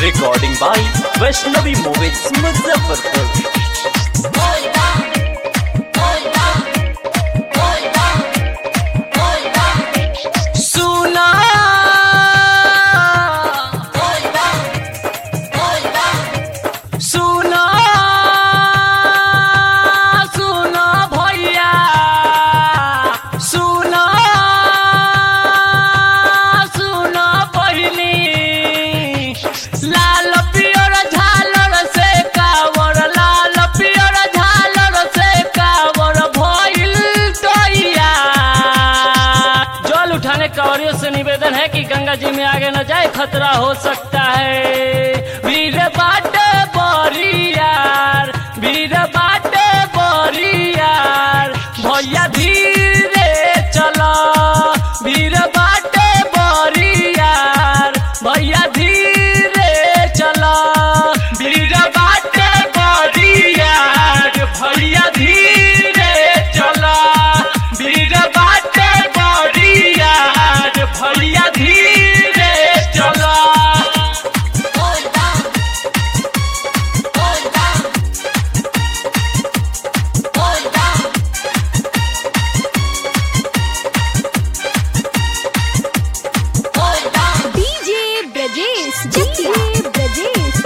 Recording by Vaishnavi Movies Muzaffarpur. सुना सुना सुना भैया सुना सुना बहिनी लाल पियर झालर से कावर लाल पियर झालर से कावर भइल तैया जल उठाने कांवरियों से निवेदन है कि गंगा जी में आगे न जाए खतरा हो सकता है वीर बाट बोरियार वीर बाट बोरियार भैया धीरे चलो वीर बाट बोरियार भैया धीरे चलो वीर बाट बोरियार भैया धीरे चलो वीर बाट बोरियार भैया धीरे चलो डीजे ब्रजेश डीजे ब्रजेश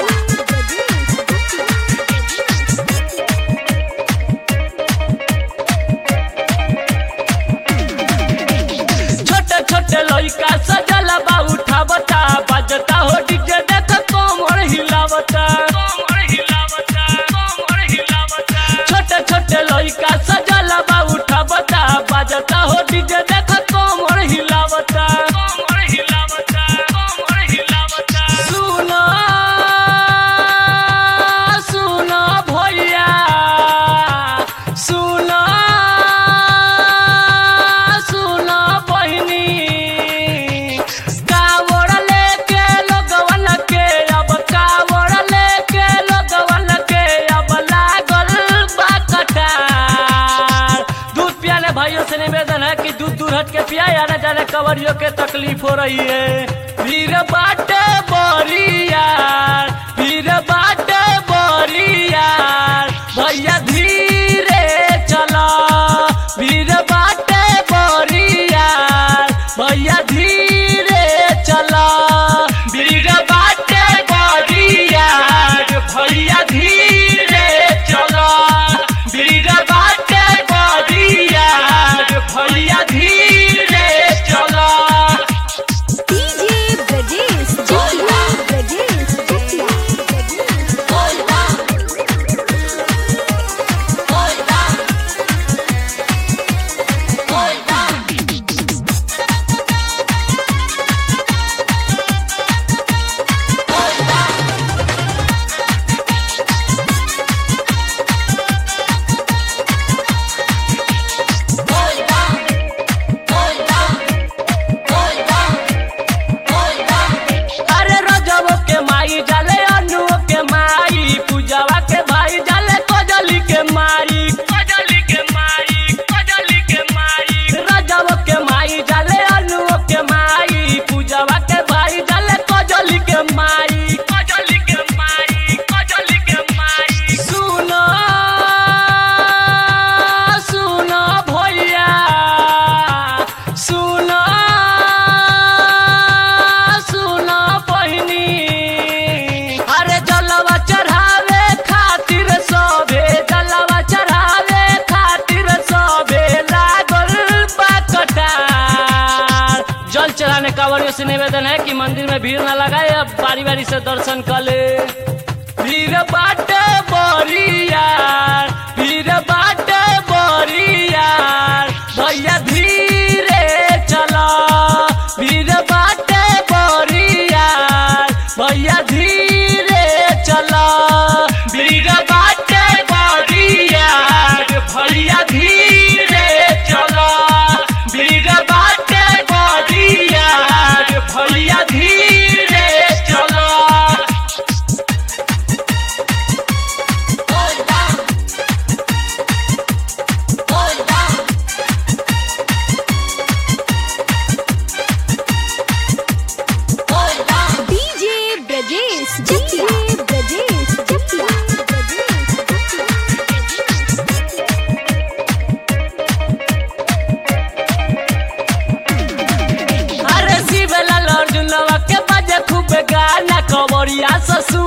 छोटे छोटे लइका सजल बा उठावता बजता हो डीजे देख कोमर हिलावता छोटे छोटे लइका सजल बा उठावता बजता हो डीजे देख कोमर हिलावता सुनो सुनो भैया सुनो सुनो बहिनी कावड़ लेके लोगवन के अब कावड़ लेके लोगवन के अब लागल बा कटार दूध पियाने भाइयों से निवेदन है कि दूध दूर हट के पिया या न जाने कवरियों के तकलीफ हो रही है वीर बाट बोरियार वीर बाट बोरियार भैया धीरे चलो वीर बाट बोरियार भैया धीरे चलो वीर बाट बोरियार भैया धीरे चलो वीर बाट बोरियार भैया धीरे चलो डीजे ब्रजेश ब्रजेश अरे रजबो के माई जाले अनुओ के माई पूजावा के भाई जाले कजली के माई कजली के माई कजली के माई रजबो के माई जाले अनुओ के माई पूजावा के भाई जाले कजली के माई कजली के माई कजली के माई सुनो सुनो भैया सुनो सुनो बहिनी अरे जलवा चढ़ावे खातिर सबे जलवा चढ़ावे खातिर सबे लागल बा कटार जल चढ़ाने कांवरियों से निवेदन है कि मंदिर में भीड़ न लगाए अब बारी बारी से दर्शन कर ले भीड़ बाट बोरियार भीड़ बाट बोरियार भैया धीरे चलो भीड़ बाट बोरियार भैया धीरे चलो भीड़ बाट बोरियार भैया धीरे चलो भीड़ बाट बोरियार भैया धीरे चलो पिया ससुर